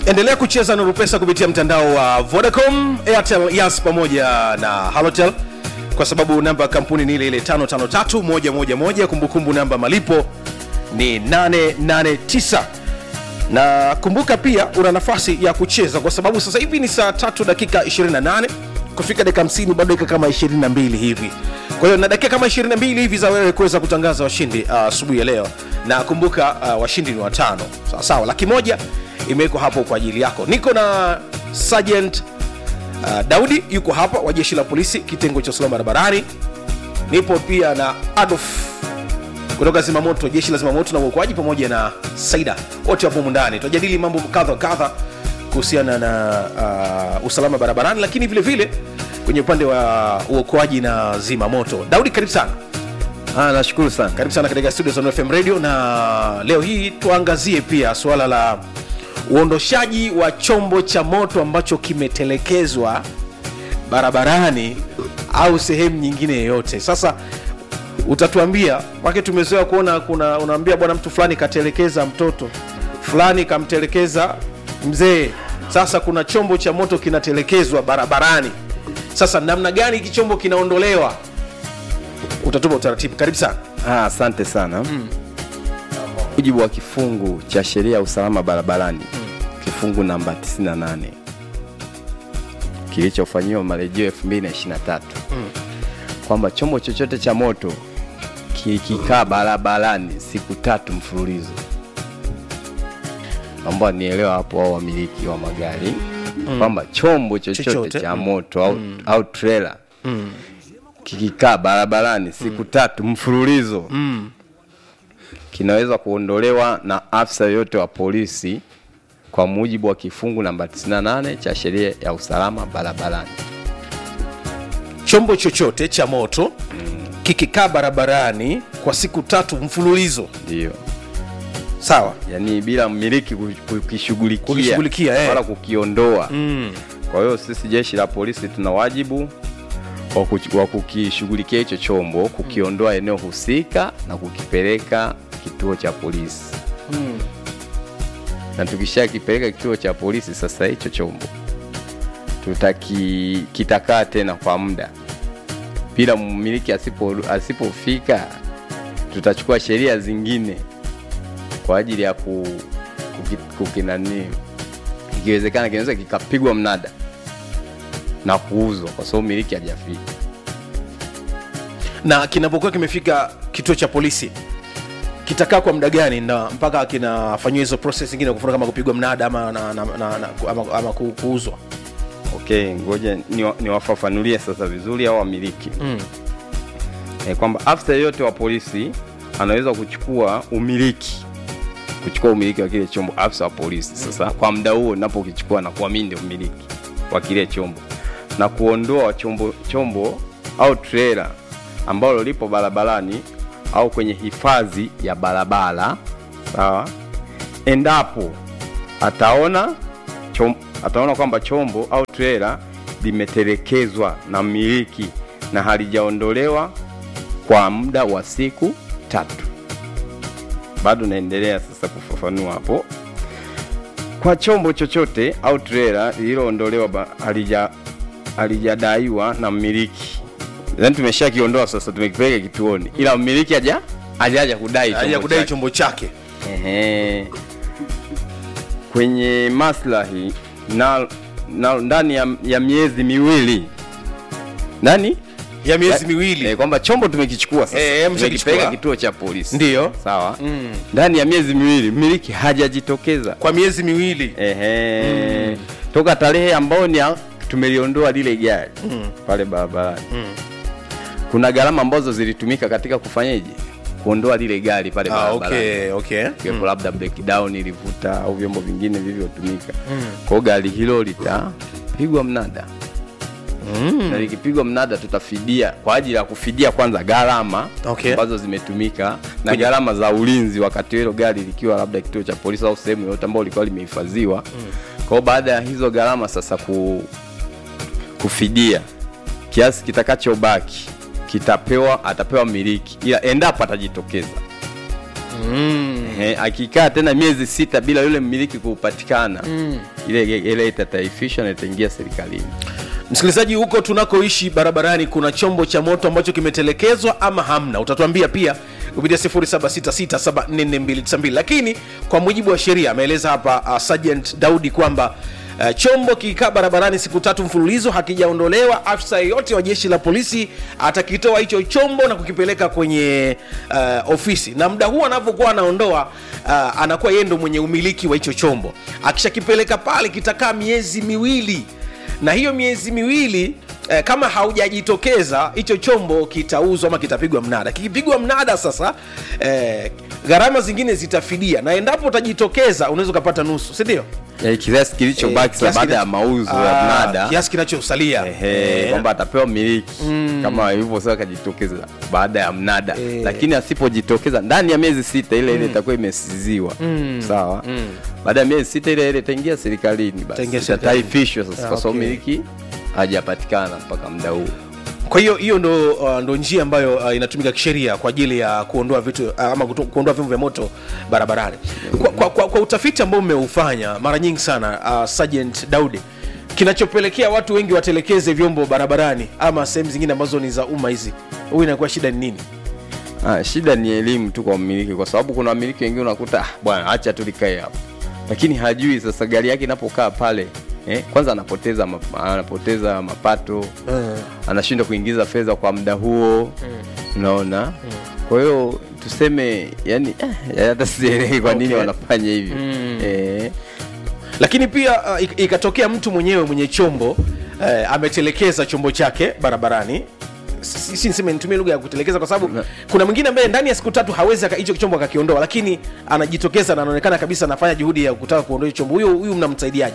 endelea kucheza nuru pesa kupitia mtandao wa vodacom airtel yas pamoja na halotel kwa sababu namba ya kampuni ni ile ile 553111 kumbukumbu namba malipo ni 889 na kumbuka pia una nafasi ya kucheza kwa sababu sasa hivi ni saa tatu dakika 28 kufika dakika 50 bado dakika kama 22 hivi kwa hiyo na dakika kama 22 hivi za wewe kuweza kutangaza washindi ah, asubuhi ya leo na kumbuka uh, washindi ni watano sawa sawa laki moja imewekwa hapo kwa ajili yako niko na sergeant uh, daudi yuko hapa wa jeshi la polisi kitengo cha usalama barabarani nipo pia na adolf kutoka zimamoto jeshi la zimamoto na uokoaji pamoja na saida wote wapo humu ndani tunajadili mambo kadha wa kadha kuhusiana na uh, usalama barabarani lakini vile vile kwenye upande wa uokoaji na zimamoto daudi karibu sana Ah, nashukuru sana. karibu sana katika studio za Nuru FM radio na leo hii tuangazie pia suala la uondoshaji wa chombo cha moto ambacho kimetelekezwa barabarani au sehemu nyingine yoyote sasa utatuambia wake tumezoea kuona kuna unaambia bwana mtu fulani katelekeza mtoto fulani kamtelekeza mzee sasa kuna chombo cha moto kinatelekezwa barabarani sasa namna gani hiki chombo kinaondolewa utatupa utaratibu karibu sana Ah, asante sana. Mujibu wa kifungu cha sheria ya usalama barabarani kifungu namba 98 kilichofanyiwa marejeo 2023 kwamba chombo chochote cha moto kikikaa barabarani siku tatu mfululizo, naomba nielewa hapo, au wamiliki wa magari kwamba chombo chochote, Chochote. cha moto au, au trailer kikikaa barabarani siku tatu mfululizo kinaweza kuondolewa na afisa yoyote wa polisi kwa mujibu wa kifungu namba 98 cha sheria ya usalama barabarani. chombo chochote cha moto kikikaa barabarani kwa siku tatu mfululizo Ndio, sawa yaani bila mmiliki ku- kukishughulikia Kukishughulikia, eh. wala kukiondoa. mm. Kwa hiyo sisi jeshi la polisi tuna wajibu wa kuch- wa kukishughulikia hicho chombo, kukiondoa eneo husika na kukipeleka kituo cha polisi na tukishakipeleka kituo cha polisi, sasa hicho chombo tutaki kitakaa tena kwa muda bila mmiliki asipo asipofika, tutachukua sheria zingine kwa ajili ya ku, kuki, kukinani ikiwezekana kinaweza kikapigwa mnada na kuuzwa kwa sababu miliki hajafika. na kinapokuwa kimefika kituo cha polisi kitakaa kwa muda gani na mpaka kinafanyiwa hizo process zingine kufuna kama kupigwa mnada ama, na, na, na, na, ama, ama ku- kuuzwa Okay, ngoja niwa- niwafafanulie sasa vizuri au wamiliki mm. e, kwamba afisa yeyote wa polisi anaweza kuchukua umiliki kuchukua umiliki wa kile chombo afisa wa polisi sasa kwa muda huo napokichukua na kuwa mimi ndio mmiliki wa kile chombo na kuondoa chombo chombo au trailer ambalo lipo barabarani au kwenye hifadhi ya barabara sawa endapo ataona chom, ataona kwamba chombo au trailer limetelekezwa na mmiliki na halijaondolewa kwa muda wa siku tatu. Bado naendelea sasa kufafanua hapo. Kwa chombo chochote au trailer lililoondolewa ba- halija halijadaiwa na mmiliki, yaani tumeshakiondoa sasa, tumekipeleka kituoni, ila mmiliki haja hajaja kudai haja chombo kudai chake. chombo chake Ehe. Kwenye maslahi na, na ndani ya, ya miezi miwili ndani ya miezi Eh, miwili kwamba chombo tumekichukua sasa Eh, eh, mshakichukua. tumekipeleka kituo cha polisi Ndiyo. sawa Mm. ndani ya miezi miwili mmiliki hajajitokeza kwa miezi miwili Ehe. toka tarehe ambayo ni ya- tumeliondoa lile gari pale barabarani kuna gharama ambazo zilitumika katika kufanyeje kuondoa lile gari pale ah, barabarani okay, okay. ikiwepo labda breakdown ilivuta au vyombo vingine vilivyotumika kwa hiyo gari hilo litapigwa mnada na likipigwa mnada tutafidia kwa ajili ya kufidia kwanza gharama Okay. ambazo zimetumika na Kwenye- gharama za ulinzi wakati hilo gari likiwa labda kituo cha polisi au sehemu yoyote ambayo lilikuwa limehifadhiwa kwa hiyo baada ya hizo gharama sasa ku, kufidia kiasi kitakachobaki kitapewa atapewa miliki ila endapo atajitokeza Ehe, akikaa tena miezi sita bila yule mmiliki kupatikana ile ile itataifishwa na itaingia serikalini msikilizaji huko tunakoishi barabarani kuna chombo cha moto ambacho kimetelekezwa ama hamna utatuambia pia kupitia 0766744292 lakini kwa mujibu wa sheria ameeleza hapa uh, sergeant daudi kwamba Uh, chombo kikaa barabarani siku tatu mfululizo hakijaondolewa afisa yeyote wa jeshi la polisi atakitoa hicho chombo na kukipeleka kwenye uh, ofisi na muda huu anavyokuwa anaondoa uh, anakuwa yeye ndo mwenye umiliki wa hicho chombo akishakipeleka pale kitakaa miezi miwili na hiyo miezi miwili eh, kama haujajitokeza hicho chombo kitauzwa ama kitapigwa mnada kikipigwa mnada sasa eh, gharama zingine zitafidia na endapo utajitokeza unaweza ukapata nusu sindio Eh, kiasi kilichobaki sasa baada ya mauzo ya mnada kiasi kinachosalia Ehe, Eh, kwamba atapewa miliki kama hivyo sasa akajitokeza baada ya mnada Eh. lakini asipojitokeza ndani ya miezi sita ile ile itakuwa imesiziwa sawa baada ya miezi sita ile ile itaingia serikalini basi Itaingia serikalini. itataifishwa sasa Ah, kwa sababu okay. miliki hajapatikana mpaka muda huu kwa hiyo hiyo ndo, uh, ndo njia ambayo uh, inatumika kisheria kwa ajili ya kuondoa vitu uh, ama kuto- kuondoa vyombo vya moto barabarani kwa, kwa, kwa, kwa utafiti ambao umeufanya mara nyingi sana uh, sergeant daudi kinachopelekea watu wengi watelekeze vyombo barabarani ama sehemu zingine ambazo ni za umma hizi huyu inakuwa shida ni nini Ah, shida ni elimu tu kwa mmiliki, kwa sababu kuna wamiliki wengine unakuta "Ah, bwana, acha tu likae hapo, lakini hajui sasa gari yake inapokaa pale eh, kwanza anapoteza ma, anapoteza mapato anashindwa kuingiza fedha kwa muda huo unaona kwa hiyo tuseme yani eh, hata sielewi kwa nini Okay. wanafanya hivyo eh, lakini pia uh, ik- ikatokea mtu mwenyewe mwenye chombo uh, ametelekeza chombo chake barabarani Si- si niseme nitumie lugha ya kutelekeza kwa sababu Na- kuna mwingine ambaye ndani ya siku tatu hawezi aka- hicho chombo akakiondoa lakini anajitokeza na anaonekana kabisa anafanya juhudi ya kutaka kuondoa hicho chombo huyo huyu mnamsaidiaje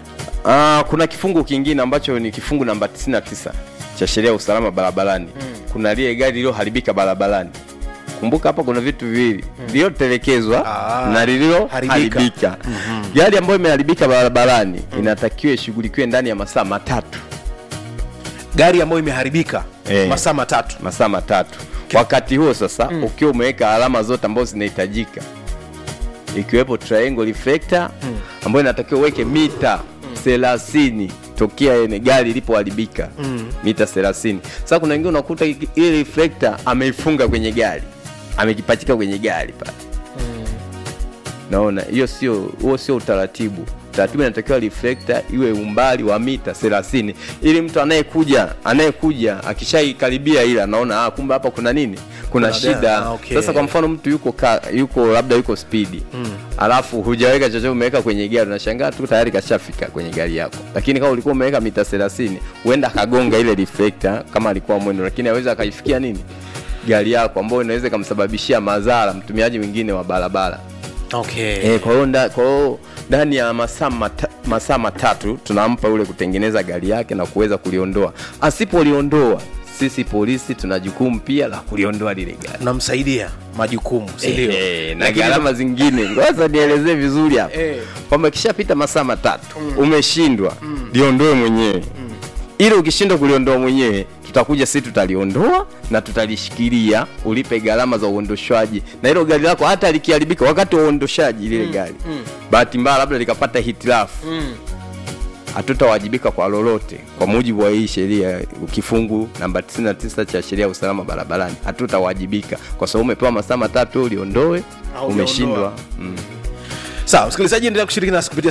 Ah, kuna kifungu kingine ambacho ni kifungu namba 99 cha sheria ya usalama barabarani. Kuna lile gari lililoharibika barabarani. Kumbuka hapa kuna vitu viwili, lililotelekezwa Ah, na lililoharibika. haribika. Gari ambayo imeharibika barabarani inatakiwa ishughulikiwe ndani ya masaa matatu, gari ambayo imeharibika Eh. masaa matatu masaa matatu. Wakati huo sasa ukiwa umeweka alama zote ambazo zinahitajika ikiwepo triangle reflector ambayo inatakiwa uweke mita thelathini tokea ene gari ilipoharibika mita 30 sasa kuna wengine unakuta iki- ile reflector ameifunga kwenye gari amekipachika kwenye gari pale naona hiyo sio huo sio utaratibu utaratibu inatakiwa reflector iwe umbali wa mita 30 ili mtu anayekuja anayekuja akishaikaribia ile anaona ah, kumbe hapa kuna nini kuna Kuna shida gari, ah, okay. sasa kwa mfano mtu yuko ka, yuko labda yuko spidi alafu hujaweka chochote umeweka kwenye gari unashangaa tu tayari kashafika kwenye gari yako lakini kama ulikuwa umeweka mita 30 huenda akagonga ile reflector kama alikuwa mwendo lakini aweza akaifikia nini gari yako ambayo inaweza ikamsababishia madhara mtumiaji mwingine wa barabara okay. Eh, kwa hiyo nda- kwa hiyo ndani ya masaa mata, masaa matatu tunampa yule kutengeneza gari yake na kuweza kuliondoa. Asipoliondoa sisi polisi tuna jukumu pia la kuliondoa lile gari mnamsaidia majukumu si ndio Eh, na Lakini- gharama zingine. Ngoja nielezee vizuri hapa Eh. kwamba kishapita masaa matatu umeshindwa, liondoe mwenyewe. Ili ukishindwa kuliondoa mwenyewe, tutakuja sisi tutaliondoa na tutalishikilia, ulipe gharama za uondoshwaji, na hilo gari lako hata likiharibika wakati wa uondoshaji lile gari, bahati mbaya labda likapata hitilafu hatutawajibika kwa lolote kwa mujibu wa hii sheria kifungu namba 99 cha sheria ya usalama barabarani hatutawajibika kwa sababu umepewa masaa matatu uliondoe Au umeshindwa uliondoa. mm. sawa msikilizaji endelea kushiriki nasi kupitia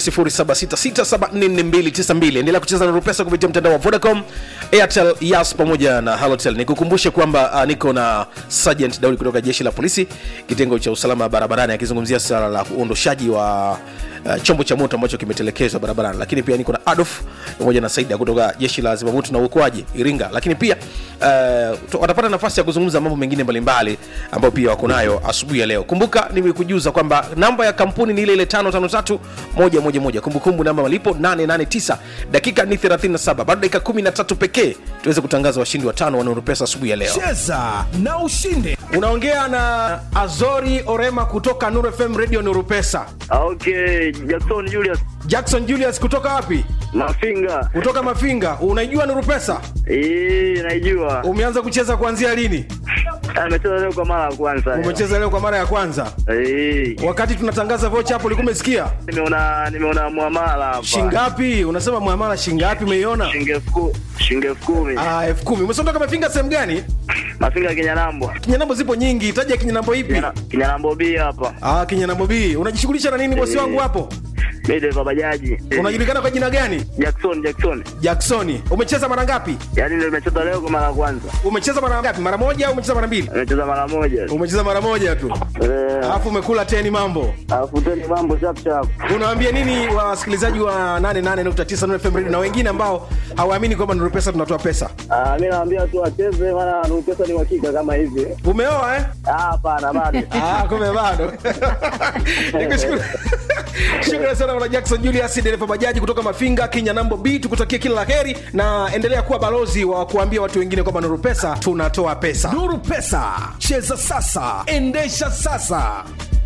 0766744292 endelea kucheza na rupesa kupitia mtandao wa vodacom airtel yas pamoja na halotel nikukumbushe kwamba uh, niko na sergeant daudi kutoka jeshi la polisi kitengo cha usalama barabarani akizungumzia swala la uondoshaji wa uh, chombo cha moto ambacho kimetelekezwa barabarani lakini pia niko na adolf pamoja na saida kutoka jeshi la zimamoto na uokoaji iringa lakini pia uh, tu- watapata nafasi ya kuzungumza mambo mengine mbalimbali ambayo pia wako nayo asubuhi ya leo kumbuka nimekujuza kwamba namba ya kampuni ni ile ile 553111 kumbukumbu namba malipo 889 dakika ni 37 bado dakika 13 pekee tuweze kutangaza washindi watano wanaorupesa asubuhi ya leo cheza na ushinde unaongea na azori orema kutoka Nuru fm radio nurupesa Ah, Okay, Jackson Julius jackson julius kutoka wapi Mafinga. kutoka mafinga unaijua nurupesa Eh, naijua. umeanza kucheza kuanzia lini Amecheza leo kwa mara ya kwanza. leo. umecheza leo kwa mara ya kwanza Eh. wakati tunatangaza vocha hapo ulikuwa umesikia Nimeona nimeona muamala hapa. shingapi unasema muamala shingapi umeiona Shilingi elfu ku- shilingi elfu kumi. Ah, elfu kumi umesondoka mafinga sehemu gani Mafinga Kinyanambo. kinyanambo zipo nyingi taja kinyanambo ipi Kinyana- Kinyanambo B hapa. ah, kinyanambo b unajishughulisha na nini bosi Eh. wangu hapo Mimi dereva bajaji. Eh. unajulikana kwa jina gani Jackson Jackson. jacksoni umecheza mara ngapi Yaani ndio nimecheza leo kwa mara ya kwanza. umecheza mara ngapi mara moja au umecheza mara mbili Nimecheza mara moja. umecheza mara moja tu Eh. alafu umekula teni mambo Alafu tena mambo chap chap. unawaambia nini wasikilizaji wa 88.9 Nuru FM Radio na wengine ambao hawaamini kwamba Nuru Pesa tunatoa pesa Ah, mimi naambia tu wacheze maana Nuru pesa ni uhakika kama hivi. umeoa eh? Ah, hapana bado. Ah, kumbe bado Nikushukuru. shukrani sana bwana jackson julius dereva bajaji kutoka mafinga kenya nambo b tukutakia kila la heri na endelea kuwa balozi wa kuambia watu wengine kwamba nuru pesa tunatoa pesa nuru pesa cheza sasa endesha sasa